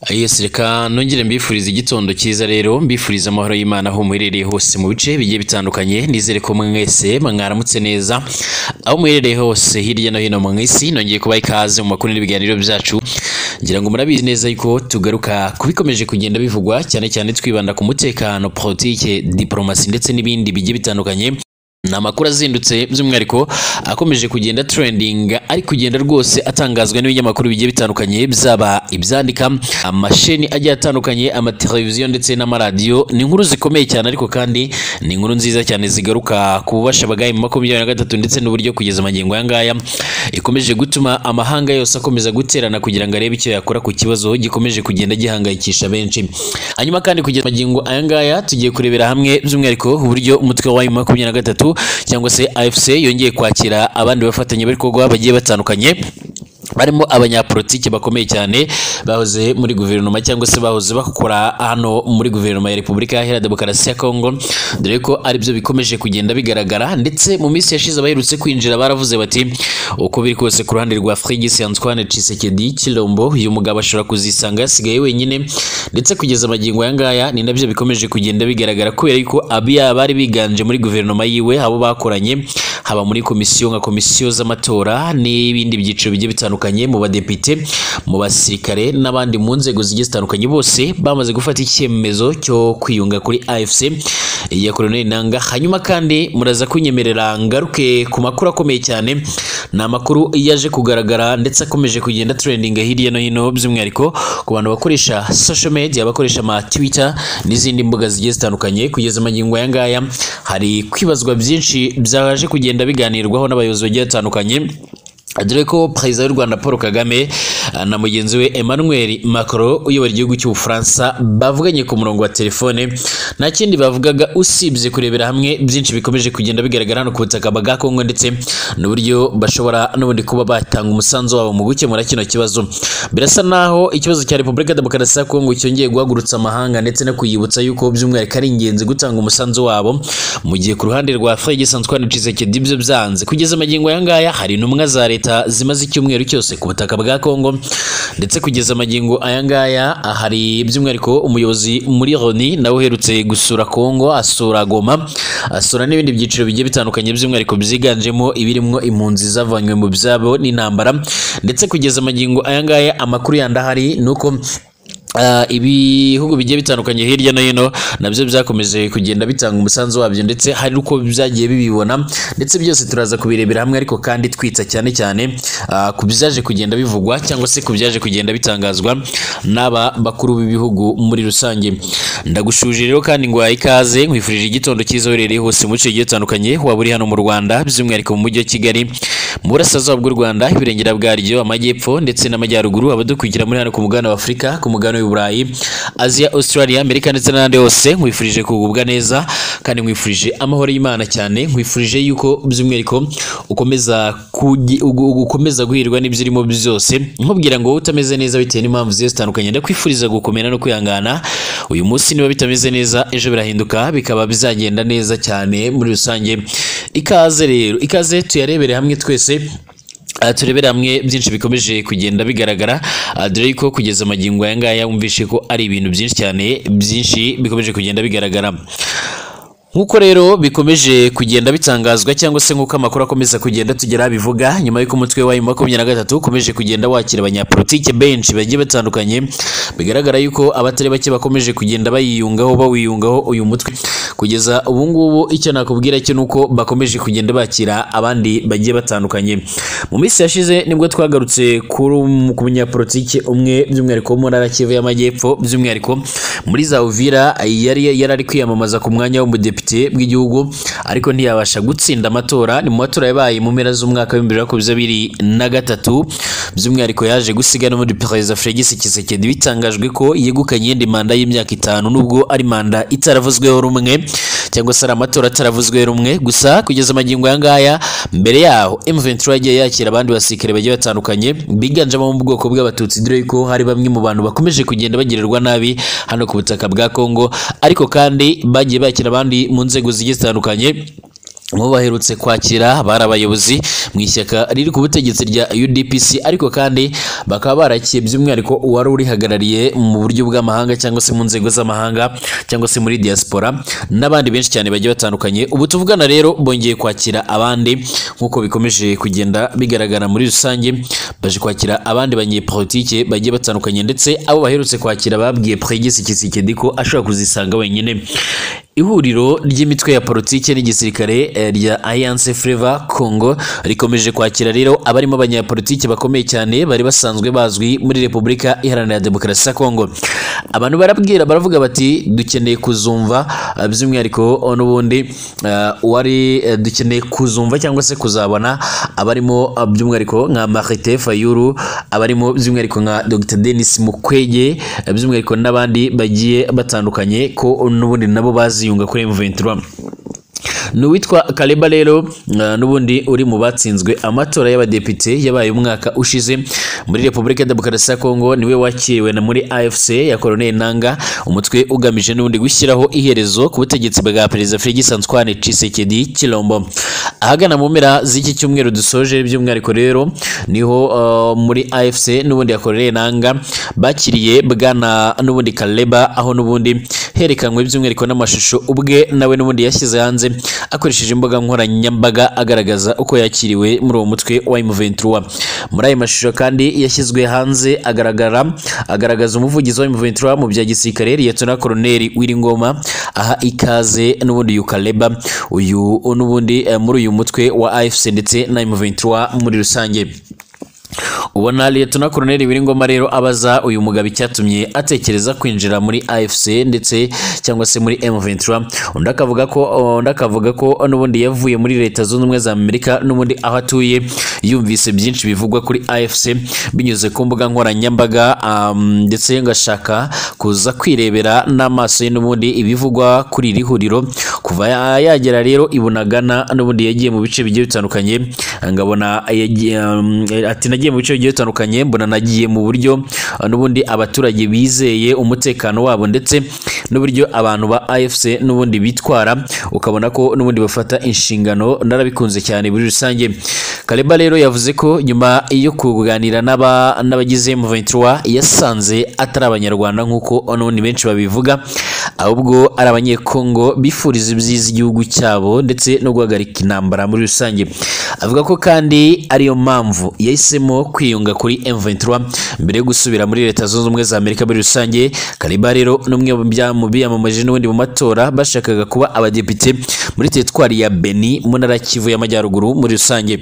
Yes, reka nongere mbifuriza igitondo cyiza rero mbifuriza amahoro y'Imana aho muherereye hose mu bice bigiye bitandukanye nizere ko mwese mwaramutse neza aho muherereye hose hirya no hino mu isi nongeye kuba ikaze mu makuru n'ibiganiro byacu ngira ngo murabizi neza yuko tugaruka kubikomeje kugenda bivugwa cyane cyane twibanda ku mutekano politike diplomasi ndetse n'ibindi bigiye bitandukanye ni amakuru azindutse by'umwihariko akomeje kugenda trending ari kugenda rwose atangazwa n'ibinyamakuru bigiye bitandukanye byaba ibyandika amasheni agiye atandukanye amateleviziyo ndetse n'amaradiyo ni inkuru zikomeye cyane ariko kandi ni inkuru nziza cyane zigaruka ku bubasha bwayo mu makumyabiri na gatatu ndetse n'uburyo kugeza amagingo aya ngaya ikomeje gutuma amahanga yose akomeza guterana kugira ngo arebe icyo yakora ku kibazo gikomeje kugenda gihangayikisha benshi hanyuma kandi kugeza amagingo aya ngaya tugiye kurebera hamwe by'umwihariko uburyo umutwe wa makumyabiri na gatatu cyangwa se AFC yongeye kwakira abandi bafatanyabikorwa bagiye batandukanye barimo abanyapolitiki bakomeye cyane bahoze muri guverinoma cyangwa se bahoze bakora hano muri guverinoma ya repubulika iharanira demokarasi ya kongo dore ko aribyo bikomeje kugenda bigaragara ndetse mu minsi yashize abaherutse kwinjira baravuze bati uko biri kose ku ruhande rwa frigisi antoine cisekedi kirombo uyu mugabo ashobora kuzisanga yasigaye wenyine ndetse kugeza amagingo aya ngaya ni nabyo bikomeje kugenda bigaragara kubera yuko abiya bari biganje muri guverinoma yiwe abo bakoranye haba muri komisiyo nka komisiyo z'amatora n'ibindi byiciro bigiye bitandukanye mu badepite mu basirikare n'abandi mu nzego zigiye zitandukanye bose bamaze gufata icyemezo cyo kwiyunga kuri AFC ya Colonel Nanga hanyuma kandi muraza kunyemerera ngaruke ku makuru akomeye cyane ni amakuru yaje kugaragara ndetse akomeje kugenda trending hirya no hino by'umwihariko ku bantu bakoresha social media bakoresha ama Twitter n'izindi mbuga zigiye zitandukanye kugeza amagingo aya ngaya hari kwibazwa byinshi byaje kugenda bigenda biganirwaho n'abayobozi bagiye batandukanye dore ko perezida w'u rwanda paul kagame na mugenzi we emmanuel macron uyobora igihugu cy'ubufaransa bavuganye ku murongo wa telefone nta kindi bavugaga usibye kurebera hamwe byinshi bikomeje kugenda bigaragara hano ku butaka bwa kongo ndetse n'uburyo bashobora n'ubundi kuba batanga umusanzu wabo mu gukemura kino kibazo birasa naho ikibazo cya repubulika demokarasi ya kongo cyongeye guhagurutsa amahanga ndetse no kuyibutsa yuko by'umwihariko ari ingenzi gutanga umusanzu wabo mu gihe ku ruhande rwa fregis antoine cisekedi ibyo byanze kugeza amagingo aya ngaya hari intumwa za leta leta zimaze icyumweru cyose ku butaka bwa Kongo ndetse kugeza amagingo aya ngaya hari by'umwihariko umuyobozi muri Loni nawe uherutse gusura Kongo asura Goma asura n'ibindi byiciro bigiye bitandukanye by'umwihariko byiganjemo ibirimo impunzi zavanywe mu byabo n'intambara ndetse kugeza amagingo aya ngaya amakuru yandi ahari ni uko ibihugu bigiye bitandukanye hirya no hino nabyo byakomeje kugenda bitanga umusanzu wabyo ndetse hari uko byagiye bibibona ndetse byose turaza kubirebera hamwe ariko kandi twitsa cyane cyane ku byaje kugenda bivugwa cyangwa se ku byaje kugenda bitangazwa n'aba bakuru b'ibihugu muri rusange ndagushuje rero kandi ngo ikaze nkwifurije igitondo cyiza uherereye hose mu bice bigiye bitandukanye waba uri hano mu rwanda by'umwihariko mu mujyi wa kigali mu burasirazuba bw'u rwanda ibirengera bwaryo amajyepfo ndetse n'amajyaruguru abadukurikira muri hano ku mugabane w'afurika ku mugabane w'uburayi aziya australia amerika ndetse n'ahandi hose nkwifurije kugubwa neza kandi nkwifurije amahoro y'imana cyane nkwifurije yuko by'umwihariko ukomeza gukomeza guhirwa n'ibyo urimo byose nkubwira ngo wowe utameze neza bitewe n'impamvu zigiye zitandukanye ndakwifuriza gukomera no kwihangana uyu munsi niba bitameze neza ejo birahinduka bikaba bizagenda neza cyane muri rusange ikaze rero ikaze tuyarebere hamwe twese turebere hamwe byinshi bikomeje kugenda bigaragara dore ko kugeza amagingo aya ngaya wumvishe ko ari ibintu byinshi cyane byinshi bikomeje kugenda bigaragara nk'uko rero bikomeje kugenda bitangazwa cyangwa se nk'uko amakuru akomeza kugenda tugera bivuga nyuma y'uko umutwe wa makumyabiri na gatatu ukomeje kugenda wakira abanyapolitike benshi bagiye batandukanye bigaragara yuko abatari bake bakomeje kugenda bayiyungaho bawiyungaho uyu mutwe kugeza ubu ngubu icyo nakubwira cyo nuko bakomeje kugenda bakira abandi bagiye batandukanye mu minsi yashize nibwo twagarutse kuri ku munyapolitike umwe by'umwihariko wo muri Kivu y'amajyepfo by'umwihariko muri za Uvira yari yari kwiyamamaza ku mwanya w'umudepite bw'igihugu ariko ntiyabasha gutsinda amatora ni mu matora yabaye mu mpera z'umwaka w'ibihumbi bibiri na makumyabiri na gatatu by'umwihariko yaje gusiga n'ubundi perezida Fregisi Kisekedi bitangajwe ko yegukanye iyindi manda y'imyaka itanu nubwo ari manda itaravuzweho rumwe cyangwa se ari amatora ataravuzweho rumwe gusa kugeza amagingo aya ngaya mbere yaho M23 yagiye yakira abandi basirikare bagiye batandukanye biganjemo mu bwoko bw'abatutsi dore ko hari bamwe mu bantu bakomeje kugenda bagirirwa nabi hano ku butaka bwa Kongo ariko kandi bagiye bakira abandi mu nzego zigiye zitandukanye bo baherutse kwakira bari abayobozi mu ishyaka riri ku butegetsi rya UDPC ariko kandi bakaba barakiye by'umwihariko uwari urihagarariye mu buryo bw'amahanga cyangwa se mu nzego z'amahanga cyangwa se muri diaspora n'abandi benshi cyane bagiye batandukanye ubu tuvugana rero bongeye kwakira abandi nk'uko bikomeje kugenda bigaragara muri rusange baje kwakira abandi banyepolitike bagiye batandukanye ndetse abo baherutse kwakira babwiye Pregis Kisikedi ko ashobora kuzisanga wenyine ihuriro ry'imitwe ya politiki n'igisirikare eh, rya Alliance Fleuve Congo rikomeje kwakira rero abarimo abanyapolitiki bakomeye cyane bari basanzwe bazwi muri Repubulika Iharanira Demokarasi ya Congo abantu barabwira baravuga bati dukeneye kuzumva eh, by'umwihariko n'ubundi eh, wari eh, dukeneye kuzumva cyangwa se kuzabona abarimo eh, by'umwihariko nka Marite Fayulu abarimo by'umwihariko nka Dr Denis Mukwege eh, by'umwihariko n'abandi bagiye batandukanye ko n'ubundi nabo bazi yunga kuri M23 ni uwitwa Kaleba rero uh, n'ubundi uri mu batsinzwe amatora y'abadepite yabaye umwaka ushize muri Repubulika ya Demokarasi ya Kongo niwe wakiriwe na muri AFC ya Colonel Nanga umutwe ugamije n'ubundi gushyiraho iherezo ku butegetsi bwa Perezida Félix Antoine Tshisekedi Chilombo ahagana mu mpera z'iki cyumweru dusoje by'umwihariko rero niho uh, muri AFC n'ubundi ya Colonel Nanga bakiriye bwana n'ubundi Kaleba aho n'ubundi herekanwe by'umwihariko n'amashusho ubwe nawe n'ubundi yashyize hanze akoresheje imbuga nkoranyambaga agaragaza uko yakiriwe muri uwo mutwe wa M23 muri ayo mashusho kandi yashyizwe hanze agaragara agaragaza umuvugizi wa M23 mu bya gisirikare Liyetona Koloneli Wiringoma aha ikaze n'ubundi Yukaleba uyu n'ubundi eh, muri uyu mutwe wa AFC ndetse na M23 muri rusange ubona liyetona koroneli wiringoma rero abaza uyu mugabo icyatumye atekereza kwinjira muri afc ndetse cyangwa se muri m23 undi akavuga ko undi akavuga ko n'ubundi yavuye muri leta zunze ubumwe za amerika n'ubundi aho atuye yumvise byinshi bivugwa kuri afc binyuze ku mbuga nkoranyambaga um, ndetse ngashaka kuza kwirebera n'amaso ye n'ubundi ibivugwa kuri iri huriro kuva ya- yagera rero ibunagana n'ubundi yagiye mu bice bigiye bitandukanye ngabona yagiye, um, ati nagiye mu bice bigiye bitandukanye mbona nagiye mu buryo uh, n'ubundi abaturage bizeye umutekano wabo ndetse n'uburyo abantu ba AFC n'ubundi bitwara ukabona ko n'ubundi bafata inshingano narabikunze cyane muri rusange Kaleba rero yavuze ko nyuma yo kuganira n'aba n'abagize M23 yasanze atari abanyarwanda nk'uko n'ubundi benshi babivuga ahubwo ari abanyekongo bifuriza ibyiza igihugu cyabo ndetse no guhagarika intambara muri rusange avuga ko kandi ariyo mpamvu yahisemo kwiyunga kuri M23 mbere yo gusubira muri leta zunze ubumwe za Amerika muri rusange Kaliba rero n'umwe mu bya- mu biyamamaje n'ubundi mu matora bashakaga kuba abadepite muri teritwari ya Beni mu ntara ya Kivu y'amajyaruguru muri rusange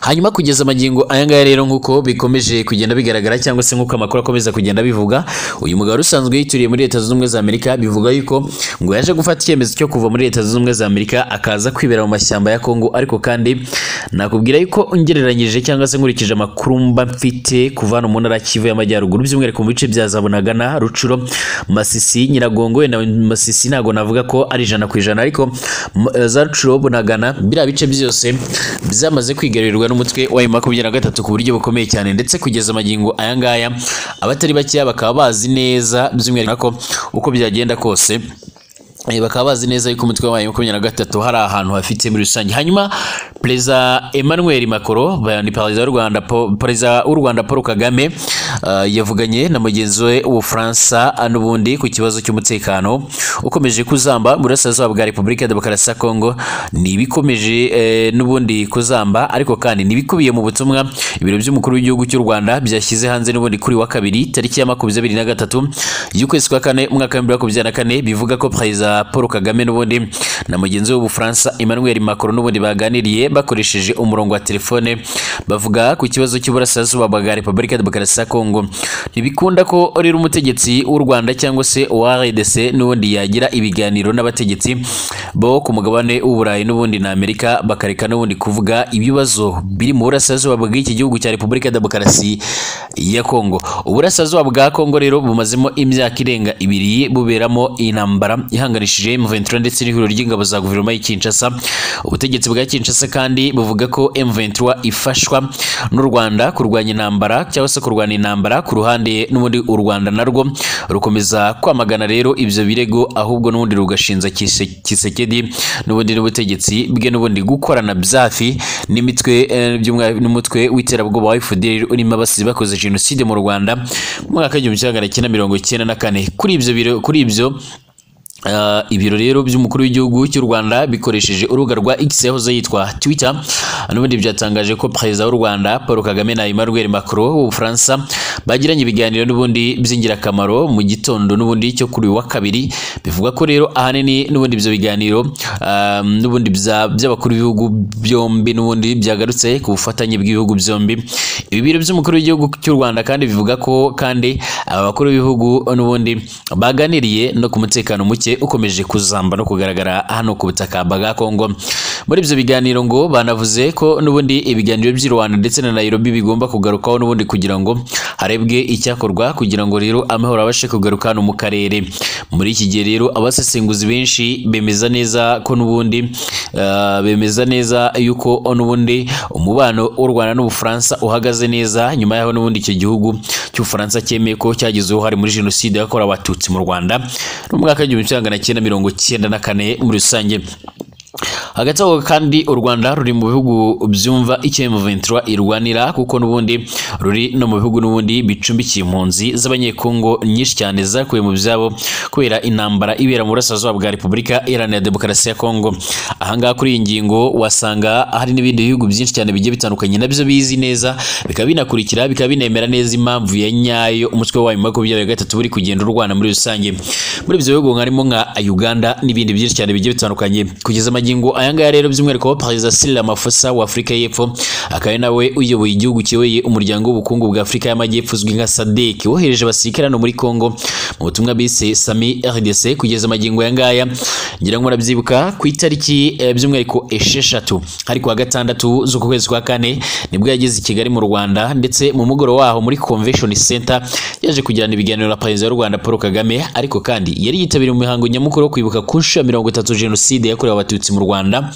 hanyuma kugeza amagingo aya ngaya rero nk'uko bikomeje kugenda bigaragara cyangwa se nk'uko amakuru akomeza kugenda bivuga uyu mugabo usanzwe yituriye muri leta zunze ubumwe za amerika bivuga yuko ngo yaje gufata icyemezo cyo kuva muri leta zunze ubumwe za amerika akaza kwibera mu mashyamba ya kongo ariko kandi nakubwira yuko ngereranyije cyangwa se nkurikije amakuru mba mfite kuva hano mu ntara ya kivu y'amajyaruguru by'umwihariko mu bice bya zabunagana rucuro masisi nyiragongo wenda masisi ntabwo navuga ko ari ijana ku ijana ariko m- eh, za rucuro bunagana biriya bice byose byamaze kwigarurirwa n'umutwe wa makumyabiri na gatatu ku buryo bukomeye cyane ndetse kugeza amagingo aya ngaya abatari bakeya bakaba bazi neza by'umwihariko ko uko byagenda kose Eh, bakaba bazi neza yuko umutwe wayo makumyabiri na gatatu hari ahantu hafite muri rusange hanyuma perezida emmanuel macron ba- ni perezida w'u rwanda Po- perezida w'u rwanda paul kagame ah, yavuganye na mugenzi we w'ubufaransa ah, n'ubundi ku kibazo cy'umutekano ukomeje kuzamba mu burasirazuba bwa repubulika ya demokarasi ya kongo ni ibikomeje eh, n'ubundi kuzamba ariko kandi n'ibikubiye mu butumwa ibiro by'umukuru w'igihugu cy'u rwanda byashyize hanze n'ubundi kuri wa kabiri tariki ya makumyabiri na gatatu y'ukwezi kwa kane umwaka w'ibihumbi bibiri na makumyabiri na kane bivuga ko perezida paul kagame n'ubundi na mugenzi we w'ubufaransa emmanuel macron n'ubundi baganiriye bakoresheje umurongo wa telefone bavuga ku kibazo cy'uburasirazuba bwa repubulika ya demokarasi ya kongo ntibikunda ko rero umutegetsi w'u rwanda cyangwa se uwa rdc n'ubundi yagira ibiganiro n'abategetsi bo ku mugabane w'uburayi n'ubundi na amerika bakareka n'ubundi kuvuga ibibazo biri mu burasirazuba bw'iki gihugu cya repubulika ya demokarasi ya kongo uburasirazuba bwa kongo rero bumazemo imyaka irenga ibiri buberamo intambara ihanganishije M23 ndetse n'ihuriro ry'ingabo za guverinoma y'i Kinshasa ubutegetsi bwa Kinshasa kandi kandi buvuga ko M23 ifashwa n'u Rwanda kurwanya intambara cyangwa se kurwana intambara ku ruhande n'ubundi u Rwanda narwo rukomeza kwamagana rero ibyo birego ahubwo n'ubundi rugashinja Kise- Kisekedi n'ubundi n'ubutegetsi bwe n'ubundi gukorana byafi n'imitwe eh, by'umwa- n'umutwe w'iterabwoba wa FDL urimo abasizi bakoze jenoside mu Rwanda mu mwaka w'igihumbi kimwe magana cyenda mirongo icyenda na kane kuri ibyo biro- kuri ibyo Ah, ibiro rero by'umukuru w'igihugu cy'u Rwanda bikoresheje urubuga rwa X yahoze yitwa Twitter n'ubundi byatangaje ko perezida w'u Rwanda Paul Kagame na Emmanuel Macron w'Ubufaransa bagiranye ibiganiro n'ubundi by'ingirakamaro mu gitondo n'ubundi cyo kuri uyu wa kabiri bivuga ko rero ahanini n'ubundi ibyo biganiro ah, n'ubundi bya- by'abakuru b'ibihugu byombi n'ubundi byagarutse ku bufatanye bw'ibihugu byombi ibi biro by'umukuru w'igihugu cy'u Rwanda kandi bivuga ko kandi aba bakuru b'ibihugu n'ubundi baganiriye no ku mutekano muke ukomeje kuzamba no kugaragara hano ku butaka bwa Kongo muri ibyo biganiro ngo banavuze ko n'ubundi ibiganiro by'i Rwanda ndetse na Nairobi bigomba kugarukwaho n'ubundi kugira ngo harebwe icyakorwa kugira ngo rero amahoro abashe kugaruka hano mu karere muri iki gihe rero abasesenguzi benshi bemeza neza ko n'ubundi ah, bemeza neza yuko n'ubundi umubano w'u Rwanda n'Ubufaransa uhagaze neza nyuma yaho n'ubundi icyo gihugu cy'Ubufaransa cyemeye ko cyagize uruhare muri jenoside yakorewe Abatutsi mu Rwanda no mu mwaka w'igihumbi kimwe magana cyenda mirongo cyenda na kane muri rusange hagati aho kandi u Rwanda ruri mu bihugu byumva icyo M23 irwanira kuko n'ubundi ruri no mu bihugu n'ubundi bicumbikiye impunzi z'abanyekongo nyinshi cyane zakuwe mu byabo kubera intambara ibera mu burasirazuba bwa Repubulika Iharanira Demokarasi ya Kongo ahangaha kuri iyi ngingo wasanga hari n'ibindi bihugu byinshi cyane bigiye bitandukanye nabyo bizi neza bikaba binakurikira bikaba binemera neza impamvu ya nyayo umutwe wayo mu makumyabiri na gatatu buri kugenda urwana muri rusange muri ibyo bihugu harimo nka Uganda n'ibindi byinshi cyane bigiye bitandukanye kugeza magingo ayangaya rero by'umwihariko perezida Cyril Ramaphosa wa Afurika y'Epfo akaba ari nawe uyoboye igihugu kiyoboye umuryango w'ubukungu bwa Afurika y'Amajyepfo uzwi nka SADC wohereje abasirikare hano muri Kongo mu butumwa bise Sami RDC kugeza magingo ayangaya ngira ngo murabyibuka ku itariki eh, by'umwihariko esheshatu ariko wa gatandatu z'uku kwezi kwa kane nibwo yageze i Kigali mu Rwanda ndetse mu mugoroba waho muri Convention Center yaje kugirana ibiganiro na perezida w'u Rwanda Paul Kagame ariko kandi yari yitabiriye umuhango nyamukuru wo kwibuka ku nshuro ya mirongo itatu jenoside yakorewe abatutsi mu Rwanda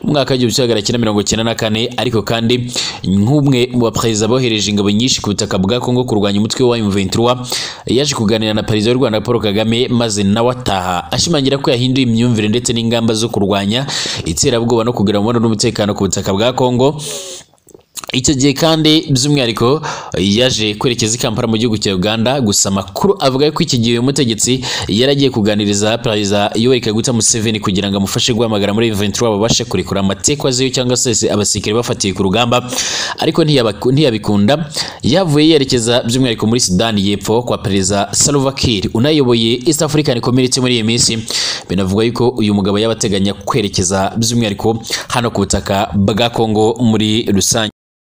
mu mwaka w'igihumbi kimwe magana cyenda mirongo cyenda na kane ariko kandi nk'umwe mu baperezida bohereje ingabo nyinshi ku butaka bwa Kongo kurwanya umutwe wa M23 yaje kuganira na perezida w'u Rwanda Paul Kagame maze nawe ataha ashimangira ko yahinduye imyumvire ndetse n'ingamba zo kurwanya iterabwoba no kugira umubano n'umutekano ku butaka bwa Kongo icyo gihe kandi by'umwihariko yaje kwerekeza i Kampala mu gihugu cya Uganda gusa amakuru avuga ko iki gihe uyu mutegetsi yari agiye kuganiriza perezida Yoweri Kaguta Museveni kugira ngo amufashe guhamagara muri M23 babashe kurekura amateka aziyo cyangwa se se abasirikare bafatiye ku rugamba ariko ntiyabak- ntiyabikunda yavuye yerekeza by'umwihariko muri Sudani y'Epfo kwa perezida Salva Kiir unayoboye East African Community muri iyi minsi binavuga yuko uyu mugabo yabateganya kwerekeza by'umwihariko hano ku butaka bwa Kongo muri rusange